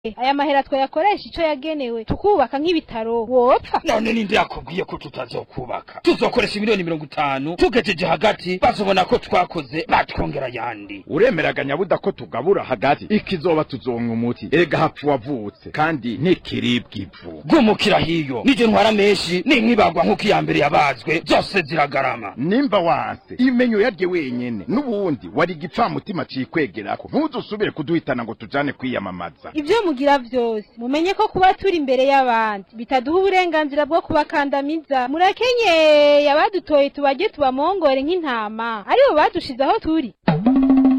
aya mahera twayakoresha ico yagenewe tukubaka nk'ibitaro wopfa none ninde yakubwiye ko tutazokubaka tuzokoresha miliyoni mirongo itanu tugejeje hagati bazobona ko twakoze batwongera yandi uremeraga nyabuda ko tugabura hagati ikizoba tuzonka umuti ega hapfu wavutse kandi ntikiribwa ivu gumukira hiyo nije ntwara menshi ninkibagwa nk'uko iya mbere yabazwe zose ziragarama nimba wanse imenyo yarye wenyene n'ubundi wari igipfamutima cikwegerako ntuzusubire kuduhitana ngo tujane kwiyamamaza ivyo mugira vyose mumenye ko kuba turi imbere y'abandi bitaduha uburenganzira bwo kubakandamiza murakenyeye abadutoye tubaje tubamongore nk'intama aribo badushize aho turi